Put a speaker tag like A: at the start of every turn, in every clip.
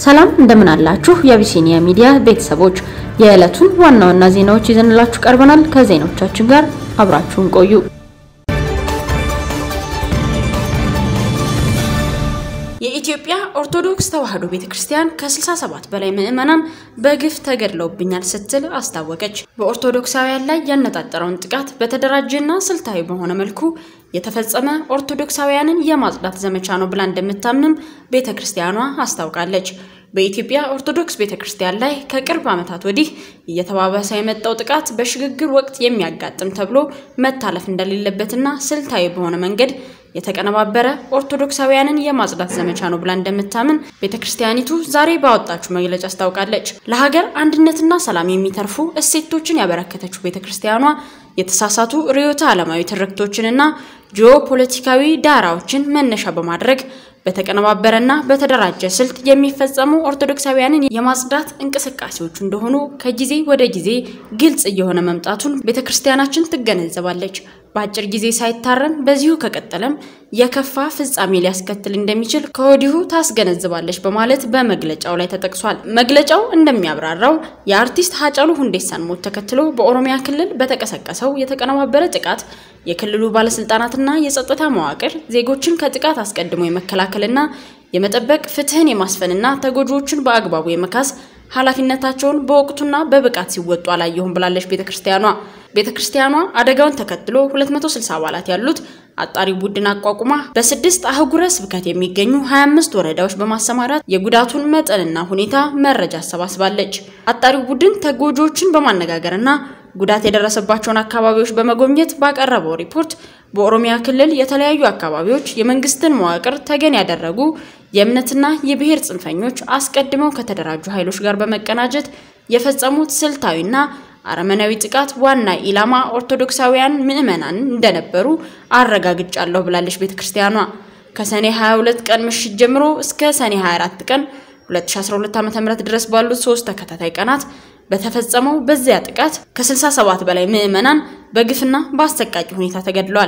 A: ሰላም እንደምን አላችሁ? የአቢሲኒያ ሚዲያ ቤተሰቦች የዕለቱን ዋና ዋና ዜናዎች ይዘንላችሁ ቀርበናል። ከዜናዎቻችን ጋር አብራችሁን ቆዩ። የኢትዮጵያ ኦርቶዶክስ ተዋሕዶ ቤተክርስቲያን ከ67 በላይ ምዕመናን በግፍ ተገድለውብኛል ስትል አስታወቀች። በኦርቶዶክሳውያን ላይ ያነጣጠረውን ጥቃት በተደራጀና ስልታዊ በሆነ መልኩ የተፈጸመ ኦርቶዶክሳውያንን የማጽዳት ዘመቻ ነው ብላ እንደምታምንም ቤተክርስቲያኗ አስታውቃለች። በኢትዮጵያ ኦርቶዶክስ ቤተክርስቲያን ላይ ከቅርብ ዓመታት ወዲህ እየተባባሰ የመጣው ጥቃት በሽግግር ወቅት የሚያጋጥም ተብሎ መታለፍ እንደሌለበትና ስልታዊ በሆነ መንገድ የተቀነባበረ ኦርቶዶክሳውያንን የማጽዳት ዘመቻ ነው ብላ እንደምታምን ቤተክርስቲያኒቱ ዛሬ ባወጣችው መግለጫ አስታውቃለች። ለሀገር አንድነትና ሰላም የሚተርፉ እሴቶችን ያበረከተችው ቤተክርስቲያኗ የተሳሳቱ ርዕዮተ ዓለማዊ ትርክቶችንና ጂኦፖለቲካዊ ዳራዎችን መነሻ በማድረግ በተቀነባበረና በተደራጀ ስልት የሚፈጸሙ ኦርቶዶክሳውያንን የማጽዳት እንቅስቃሴዎቹ እንደሆኑ ከጊዜ ወደ ጊዜ ግልጽ እየሆነ መምጣቱን ቤተክርስቲያናችን ትገነዘባለች። በአጭር ጊዜ ሳይታረም በዚሁ ከቀጠለም የከፋ ፍጻሜ ሊያስከትል እንደሚችል ከወዲሁ ታስገነዝባለች በማለት በመግለጫው ላይ ተጠቅሷል። መግለጫው እንደሚያብራራው የአርቲስት ሀጫሉ ሁንዴሳን ሞት ተከትሎ በኦሮሚያ ክልል በተቀሰቀሰው የተቀነባበረ ጥቃት የክልሉ ባለስልጣናትና የጸጥታ መዋቅር ዜጎችን ከጥቃት አስቀድሞ የመከላከልና የመጠበቅ ፍትህን የማስፈንና ተጎጂዎችን በአግባቡ የመካስ ኃላፊነታቸውን በወቅቱና በብቃት ሲወጡ አላየሁም ብላለች ቤተክርስቲያኗ። ቤተክርስቲያኗ አደጋውን ተከትሎ 260 አባላት ያሉት አጣሪ ቡድን አቋቁማ በስድስት አህጉረ ስብከት የሚገኙ 25 ወረዳዎች በማሰማራት የጉዳቱን መጠንና ሁኔታ መረጃ አሰባስባለች። አጣሪው ቡድን ተጎጂዎችን በማነጋገርና ጉዳት የደረሰባቸውን አካባቢዎች በመጎብኘት ባቀረበው ሪፖርት በኦሮሚያ ክልል የተለያዩ አካባቢዎች የመንግስትን መዋቅር ተገን ያደረጉ የእምነትና የብሔር ጽንፈኞች አስቀድመው ከተደራጁ ኃይሎች ጋር በመቀናጀት የፈጸሙት ስልታዊና አረመናዊ ጥቃት ዋና ኢላማ ኦርቶዶክሳውያን ምዕመናን እንደነበሩ አረጋግጫለሁ ብላለች ቤተክርስቲያኗ። ከሰኔ 22 ቀን ምሽት ጀምሮ እስከ ሰኔ 24 ቀን 2012 ዓ.ም ድረስ ባሉት ሶስት ተከታታይ ቀናት በተፈጸመው በዚያ ጥቃት ከ67 በላይ ምዕመናን በግፍና በአሰቃቂ ሁኔታ ተገድለዋል።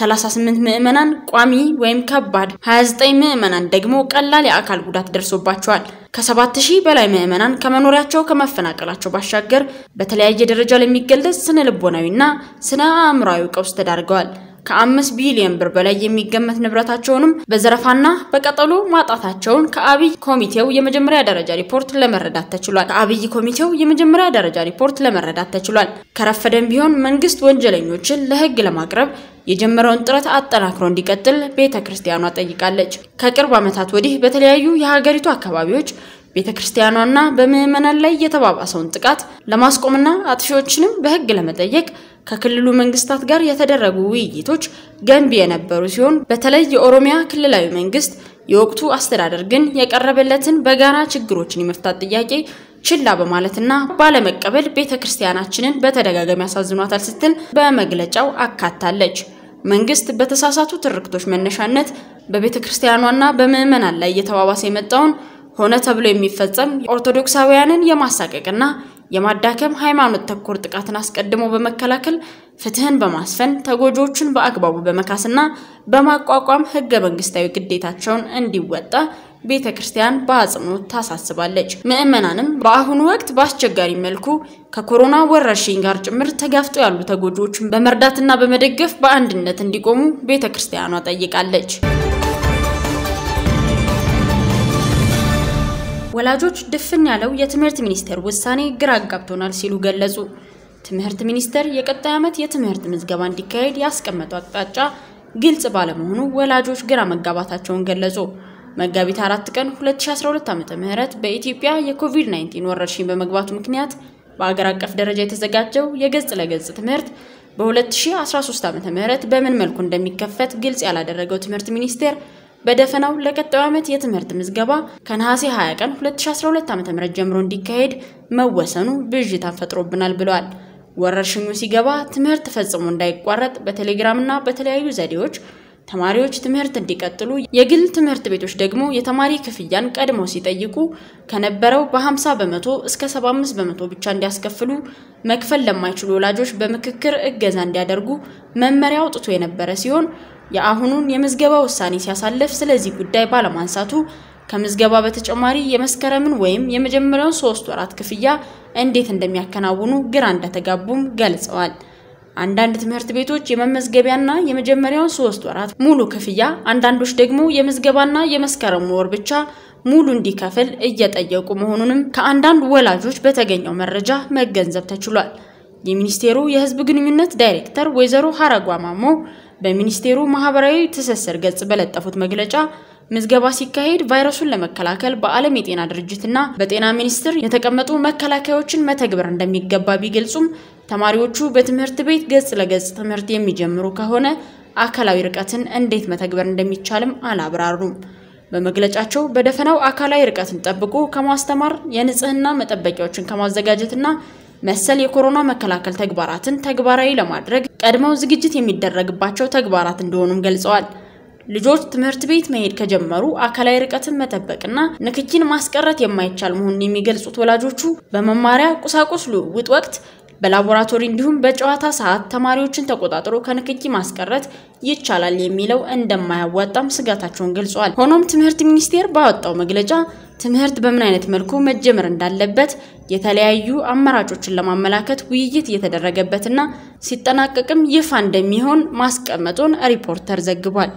A: 38 ምዕመናን ቋሚ ወይም ከባድ፣ 29 ምዕመናን ደግሞ ቀላል የአካል ጉዳት ደርሶባቸዋል። ከ7000 በላይ ምዕመናን ከመኖሪያቸው ከመፈናቀላቸው ባሻገር በተለያየ ደረጃ ለሚገለጽ ስነ ልቦናዊና ስነ አእምሯዊ ቀውስ ተዳርገዋል። ከአምስት ቢሊዮን ብር በላይ የሚገመት ንብረታቸውንም በዘረፋና በቀጠሎ ማጣታቸውን ከአብይ ኮሚቴው የመጀመሪያ ደረጃ ሪፖርት ለመረዳት ተችሏል። ከአብይ ኮሚቴው የመጀመሪያ ደረጃ ሪፖርት ለመረዳት ተችሏል። ከረፈደም ቢሆን መንግስት ወንጀለኞችን ለህግ ለማቅረብ የጀመረውን ጥረት አጠናክሮ እንዲቀጥል ቤተ ክርስቲያኗ ጠይቃለች። ከቅርብ ዓመታት ወዲህ በተለያዩ የሀገሪቱ አካባቢዎች ቤተ ክርስቲያኗና በምዕመናን ላይ የተባባሰውን ጥቃት ለማስቆምና አጥፊዎችንም በህግ ለመጠየቅ ከክልሉ መንግስታት ጋር የተደረጉ ውይይቶች ገንቢ የነበሩ ሲሆን በተለይ የኦሮሚያ ክልላዊ መንግስት የወቅቱ አስተዳደር ግን የቀረበለትን በጋራ ችግሮችን የመፍታት ጥያቄ ችላ በማለትና ባለመቀበል ቤተ ክርስቲያናችንን በተደጋጋሚ ያሳዝኗታል ስትል በመግለጫው አካታለች። መንግስት በተሳሳቱ ትርክቶች መነሻነት በቤተ ክርስቲያኗና በምዕመናን ላይ እየተባባሰ የመጣውን ሆነ ተብሎ የሚፈጸም ኦርቶዶክሳውያንን የማሳቀቅና የማዳከም ሃይማኖት ተኮር ጥቃትን አስቀድሞ በመከላከል ፍትህን በማስፈን ተጎጂዎችን በአግባቡ በመካስና በማቋቋም ህገ መንግስታዊ ግዴታቸውን እንዲወጣ ቤተ ክርስቲያን በአጽንኦት ታሳስባለች። ምዕመናንም በአሁኑ ወቅት በአስቸጋሪ መልኩ ከኮሮና ወረርሽኝ ጋር ጭምር ተጋፍጦ ያሉ ተጎጂዎችን በመርዳትና በመደገፍ በአንድነት እንዲቆሙ ቤተ ክርስቲያኗ ጠይቃለች። ወላጆች ድፍን ያለው የትምህርት ሚኒስቴር ውሳኔ ግራ አጋብቶናል ሲሉ ገለጹ። ትምህርት ሚኒስቴር የቀጣይ ዓመት የትምህርት ምዝገባ እንዲካሄድ ያስቀመጠው አቅጣጫ ግልጽ ባለመሆኑ ወላጆች ግራ መጋባታቸውን ገለጹ። መጋቢት አራት ቀን 2012 ዓ.ም በኢትዮጵያ የኮቪድ-19 ወረርሽኝ በመግባቱ ምክንያት በአገር አቀፍ ደረጃ የተዘጋጀው የገጽ ለገጽ ትምህርት በ2013 ዓ.ም በምን መልኩ እንደሚከፈት ግልጽ ያላደረገው ትምህርት ሚኒስቴር በደፈናው ለቀጣዩ ዓመት የትምህርት ምዝገባ ከነሐሴ 20 ቀን 2012 ዓ.ም ጀምሮ እንዲካሄድ መወሰኑ ብዥታን ፈጥሮብናል ብለዋል። ወረርሽኙ ሲገባ ትምህርት ፈጽሞ እንዳይቋረጥ በቴሌግራምና በተለያዩ ዘዴዎች ተማሪዎች ትምህርት እንዲቀጥሉ፣ የግል ትምህርት ቤቶች ደግሞ የተማሪ ክፍያን ቀድመው ሲጠይቁ ከነበረው በ50 በመቶ እስከ 75 በመቶ ብቻ እንዲያስከፍሉ፣ መክፈል ለማይችሉ ወላጆች በምክክር እገዛ እንዲያደርጉ መመሪያ አውጥቶ የነበረ ሲሆን የአሁኑን የምዝገባ ውሳኔ ሲያሳልፍ ስለዚህ ጉዳይ ባለማንሳቱ ከምዝገባ በተጨማሪ የመስከረምን ወይም የመጀመሪያውን ሶስት ወራት ክፍያ እንዴት እንደሚያከናውኑ ግራ እንደተጋቡም ገልጸዋል። አንዳንድ ትምህርት ቤቶች የመመዝገቢያና የመጀመሪያውን ሶስት ወራት ሙሉ ክፍያ፣ አንዳንዶች ደግሞ የምዝገባና የመስከረም ወር ብቻ ሙሉ እንዲከፍል እየጠየቁ መሆኑንም ከአንዳንድ ወላጆች በተገኘው መረጃ መገንዘብ ተችሏል። የሚኒስቴሩ የሕዝብ ግንኙነት ዳይሬክተር ወይዘሮ ሀረጓ ማሞ በሚኒስቴሩ ማህበራዊ ትስስር ገጽ በለጠፉት መግለጫ ምዝገባ ሲካሄድ ቫይረሱን ለመከላከል በዓለም የጤና ድርጅትና በጤና ሚኒስቴር የተቀመጡ መከላከያዎችን መተግበር እንደሚገባ ቢገልጹም ተማሪዎቹ በትምህርት ቤት ገጽ ለገጽ ትምህርት የሚጀምሩ ከሆነ አካላዊ ርቀትን እንዴት መተግበር እንደሚቻልም አላብራሩም። በመግለጫቸው በደፈናው አካላዊ ርቀትን ጠብቆ ከማስተማር የንጽህና መጠበቂያዎችን ከማዘጋጀትና መሰል የኮሮና መከላከል ተግባራትን ተግባራዊ ለማድረግ ቀድመው ዝግጅት የሚደረግባቸው ተግባራት እንደሆኑም ገልጸዋል። ልጆች ትምህርት ቤት መሄድ ከጀመሩ አካላዊ ርቀትን መጠበቅና ንክኪን ማስቀረት የማይቻል መሆኑን የሚገልጹት ወላጆቹ በመማሪያ ቁሳቁስ ልውውጥ ወቅት በላቦራቶሪ እንዲሁም በጨዋታ ሰዓት ተማሪዎችን ተቆጣጥሮ ከንክኪ ማስቀረት ይቻላል የሚለው እንደማያዋጣም ስጋታቸውን ገልጸዋል። ሆኖም ትምህርት ሚኒስቴር ባወጣው መግለጫ ትምህርት በምን አይነት መልኩ መጀመር እንዳለበት የተለያዩ አማራጮችን ለማመላከት ውይይት እየተደረገበትና ሲጠናቀቅም ይፋ እንደሚሆን ማስቀመጡን ሪፖርተር ዘግቧል።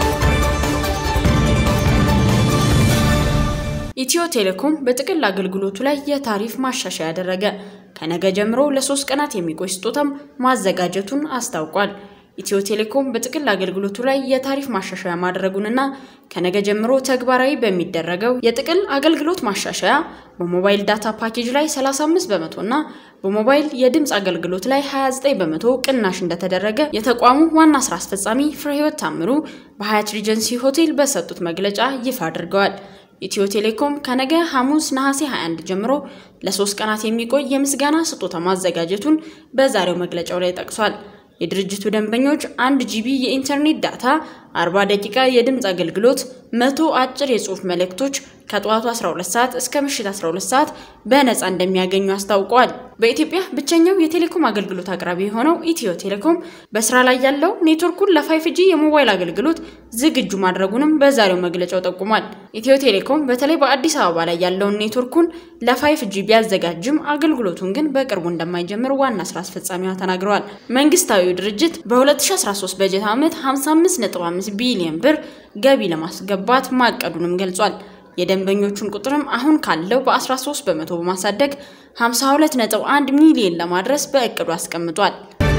A: ኢትዮ ቴሌኮም በጥቅል አገልግሎቱ ላይ የታሪፍ ማሻሻያ ያደረገ። ከነገ ጀምሮ ለሶስት ቀናት የሚቆይ ስጦታም ማዘጋጀቱን አስታውቋል። ኢትዮ ቴሌኮም በጥቅል አገልግሎቱ ላይ የታሪፍ ማሻሻያ ማድረጉንና ከነገ ጀምሮ ተግባራዊ በሚደረገው የጥቅል አገልግሎት ማሻሻያ በሞባይል ዳታ ፓኬጅ ላይ 35 በመቶ እና በሞባይል የድምፅ አገልግሎት ላይ 29 በመቶ ቅናሽ እንደተደረገ የተቋሙ ዋና ስራ አስፈጻሚ ፍሬህይወት ታምሩ በሀያት ሪጀንሲ ሆቴል በሰጡት መግለጫ ይፋ አድርገዋል። ኢትዮ ቴሌኮም ከነገ ሐሙስ ነሐሴ 21 ጀምሮ ለሶስት ቀናት የሚቆይ የምስጋና ስጦታ ማዘጋጀቱን በዛሬው መግለጫው ላይ ጠቅሷል። የድርጅቱ ደንበኞች አንድ ጂቢ የኢንተርኔት ዳታ፣ 40 ደቂቃ የድምፅ አገልግሎት፣ መቶ አጭር የጽሑፍ መልእክቶች ከጠዋቱ 12 ሰዓት እስከ ምሽት 12 ሰዓት በነፃ እንደሚያገኙ አስታውቀዋል። በኢትዮጵያ ብቸኛው የቴሌኮም አገልግሎት አቅራቢ የሆነው ኢትዮ ቴሌኮም በስራ ላይ ያለው ኔትወርኩን ለፋይፍ ጂ የሞባይል አገልግሎት ዝግጁ ማድረጉንም በዛሬው መግለጫው ጠቁሟል። ኢትዮ ቴሌኮም በተለይ በአዲስ አበባ ላይ ያለውን ኔትወርኩን ለፋይፍ ጂ ቢያዘጋጅም አገልግሎቱን ግን በቅርቡ እንደማይጀምር ዋና ስራ አስፈጻሚዋ ተናግረዋል። መንግስታዊው ድርጅት በ2013 በጀት ዓመት 55.5 ቢሊዮን ብር ገቢ ለማስገባት ማቀዱንም ገልጿል። የደንበኞቹን ቁጥርም አሁን ካለው በ13 በመቶ በማሳደግ 52.1 ሚሊዮን ለማድረስ በእቅዱ አስቀምጧል።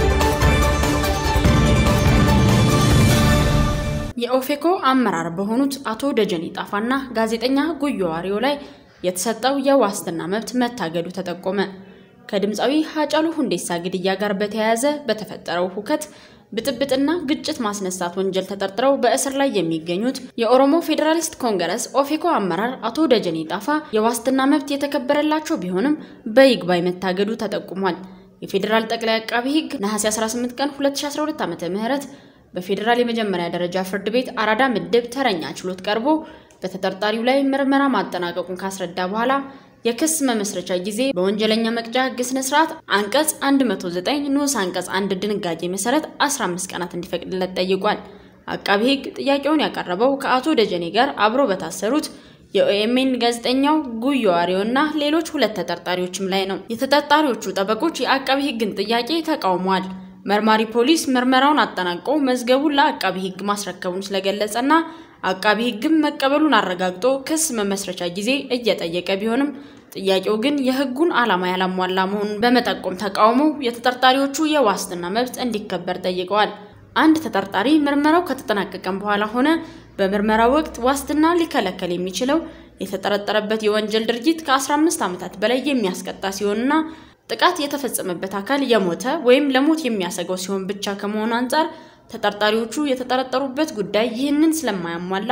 A: የኦፌኮ አመራር በሆኑት አቶ ደጀኔ ጣፋና ጋዜጠኛ ጉዮ ዋሪዮ ላይ የተሰጠው የዋስትና መብት መታገዱ ተጠቆመ። ከድምፃዊ ሀጫሉ ሁንዴሳ ግድያ ጋር በተያያዘ በተፈጠረው ሁከት ብጥብጥና ግጭት ማስነሳት ወንጀል ተጠርጥረው በእስር ላይ የሚገኙት የኦሮሞ ፌዴራሊስት ኮንግረስ ኦፌኮ አመራር አቶ ደጀኔ ጣፋ የዋስትና መብት የተከበረላቸው ቢሆንም በይግባኝ መታገዱ ተጠቁሟል። የፌዴራል ጠቅላይ አቃቢ ሕግ ነሐሴ 18 ቀን 2012 ዓ.ም በፌዴራል የመጀመሪያ ደረጃ ፍርድ ቤት አራዳ ምድብ ተረኛ ችሎት ቀርቦ በተጠርጣሪው ላይ ምርመራ ማጠናቀቁን ካስረዳ በኋላ የክስ መመስረቻ ጊዜ በወንጀለኛ መቅጫ ሕግ ስነ ስርዓት አንቀጽ 109 ንዑስ አንቀጽ አንድ ድንጋጌ መሰረት 15 ቀናት እንዲፈቅድለት ጠይቋል። አቃቢ ሕግ ጥያቄውን ያቀረበው ከአቶ ደጀኔ ጋር አብሮ በታሰሩት የኦኤምኤን ጋዜጠኛው ጉዮ ዋሪዮ እና ሌሎች ሁለት ተጠርጣሪዎችም ላይ ነው። የተጠርጣሪዎቹ ጠበቆች የአቃቢ ሕግን ጥያቄ ተቃውሟል። መርማሪ ፖሊስ ምርመራውን አጠናቆ መዝገቡን ለአቃቢ ሕግ ማስረከቡን ስለገለጸና አቃቢ ሕግም መቀበሉን አረጋግጦ ክስ መመስረቻ ጊዜ እየጠየቀ ቢሆንም ጥያቄው ግን የሕጉን ዓላማ ያላሟላ መሆኑን በመጠቆም ተቃውሞ የተጠርጣሪዎቹ የዋስትና መብት እንዲከበር ጠይቀዋል። አንድ ተጠርጣሪ ምርመራው ከተጠናቀቀም በኋላ ሆነ በምርመራ ወቅት ዋስትና ሊከለከል የሚችለው የተጠረጠረበት የወንጀል ድርጊት ከ15 ዓመታት በላይ የሚያስቀጣ ሲሆንና ጥቃት የተፈጸመበት አካል የሞተ ወይም ለሞት የሚያሰገው ሲሆን ብቻ ከመሆኑ አንጻር ተጠርጣሪዎቹ የተጠረጠሩበት ጉዳይ ይህንን ስለማያሟላ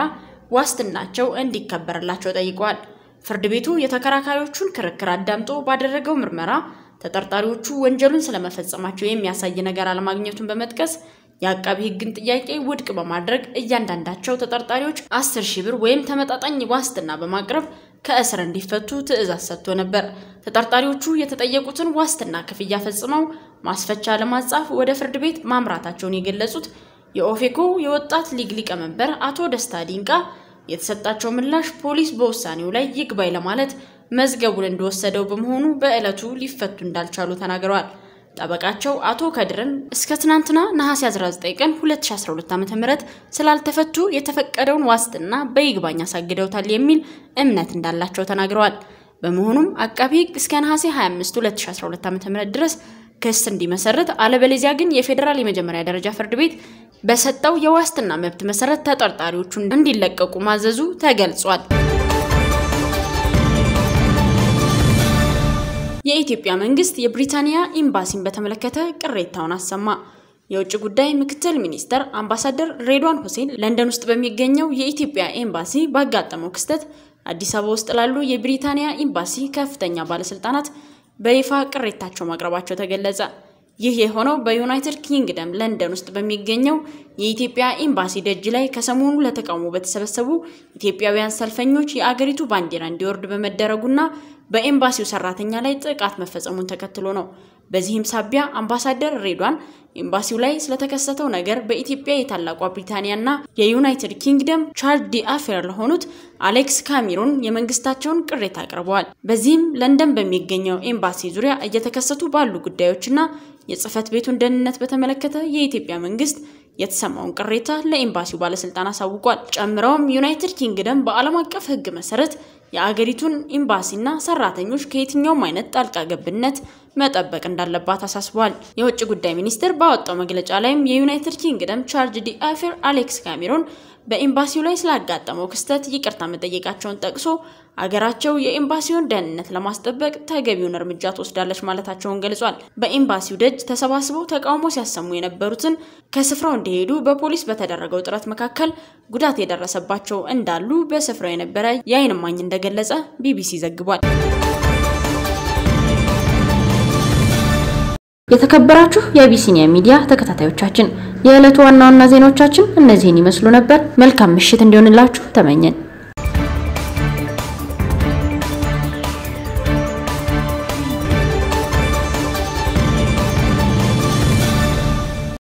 A: ዋስትናቸው እንዲከበርላቸው ጠይቀዋል። ፍርድ ቤቱ የተከራካሪዎቹን ክርክር አዳምጦ ባደረገው ምርመራ ተጠርጣሪዎቹ ወንጀሉን ስለመፈጸማቸው የሚያሳይ ነገር አለማግኘቱን በመጥቀስ የአቃቢ ሕግን ጥያቄ ውድቅ በማድረግ እያንዳንዳቸው ተጠርጣሪዎች አስር ሺህ ብር ወይም ተመጣጣኝ ዋስትና በማቅረብ ከእስር እንዲፈቱ ትዕዛዝ ሰጥቶ ነበር። ተጠርጣሪዎቹ የተጠየቁትን ዋስትና ክፍያ ፈጽመው ማስፈቻ ለማጻፍ ወደ ፍርድ ቤት ማምራታቸውን የገለጹት የኦፌኮ የወጣት ሊግ ሊቀመንበር አቶ ደስታ ዲንቃ የተሰጣቸው ምላሽ ፖሊስ በውሳኔው ላይ ይግባኝ ለማለት መዝገቡን እንደወሰደው በመሆኑ በዕለቱ ሊፈቱ እንዳልቻሉ ተናግረዋል። ጠበቃቸው አቶ ከድርን እስከ ትናንትና ነሐሴ 19 ቀን 2012 ዓ.ም ስላልተፈቱ የተፈቀደውን ዋስትና በይግባኝ አሳግደውታል የሚል እምነት እንዳላቸው ተናግረዋል። በመሆኑም አቃቢ ሕግ እስከ ነሐሴ 25 2012 ዓ.ም ድረስ ክስ እንዲመሰርት አለበለዚያ ግን የፌዴራል የመጀመሪያ ደረጃ ፍርድ ቤት በሰጠው የዋስትና መብት መሰረት ተጠርጣሪዎቹ እንዲለቀቁ ማዘዙ ተገልጿል። የኢትዮጵያ መንግስት የብሪታንያ ኤምባሲን በተመለከተ ቅሬታውን አሰማ። የውጭ ጉዳይ ምክትል ሚኒስተር አምባሳደር ሬድዋን ሁሴን ለንደን ውስጥ በሚገኘው የኢትዮጵያ ኤምባሲ ባጋጠመው ክስተት አዲስ አበባ ውስጥ ላሉ የብሪታንያ ኤምባሲ ከፍተኛ ባለስልጣናት በይፋ ቅሬታቸው ማቅረባቸው ተገለጸ። ይህ የሆነው በዩናይትድ ኪንግደም ለንደን ውስጥ በሚገኘው የኢትዮጵያ ኤምባሲ ደጅ ላይ ከሰሞኑ ለተቃውሞ በተሰበሰቡ ኢትዮጵያውያን ሰልፈኞች የአገሪቱ ባንዲራ እንዲወርድ በመደረጉና በኤምባሲው ሰራተኛ ላይ ጥቃት መፈጸሙን ተከትሎ ነው። በዚህም ሳቢያ አምባሳደር ሬድዋን ኤምባሲው ላይ ስለተከሰተው ነገር በኢትዮጵያ የታላቋ ብሪታንያና የዩናይትድ ኪንግደም ቻርጅ ዲ አፌር ለሆኑት አሌክስ ካሜሮን የመንግስታቸውን ቅሬታ አቅርበዋል። በዚህም ለንደን በሚገኘው ኤምባሲ ዙሪያ እየተከሰቱ ባሉ ጉዳዮችና የጽህፈት ቤቱን ደህንነት በተመለከተ የኢትዮጵያ መንግስት የተሰማውን ቅሬታ ለኤምባሲው ባለስልጣን አሳውቋል። ጨምረውም ዩናይትድ ኪንግደም በዓለም አቀፍ ሕግ መሰረት የአገሪቱን ኤምባሲና ሰራተኞች ከየትኛውም አይነት ጣልቃ ገብነት መጠበቅ እንዳለባት አሳስቧል። የውጭ ጉዳይ ሚኒስቴር ባወጣው መግለጫ ላይም የዩናይትድ ኪንግደም ቻርጅ ዲ አፌር አሌክስ ካሜሮን በኤምባሲው ላይ ስላጋጠመው ክስተት ይቅርታ መጠየቃቸውን ጠቅሶ አገራቸው የኤምባሲውን ደህንነት ለማስጠበቅ ተገቢውን እርምጃ ትወስዳለች ማለታቸውን ገልጿል። በኤምባሲው ደጅ ተሰባስበው ተቃውሞ ሲያሰሙ የነበሩትን ከስፍራው እንዲሄዱ በፖሊስ በተደረገው ጥረት መካከል ጉዳት የደረሰባቸው እንዳሉ በስፍራው የነበረ የዓይን እማኝ እንደገለጸ ቢቢሲ ዘግቧል። የተከበራችሁ የአቢሲኒያ ሚዲያ ተከታታዮቻችን የዕለቱ ዋና ዋና ዜናዎቻችን እነዚህን ይመስሉ ነበር። መልካም ምሽት እንዲሆንላችሁ ተመኘን።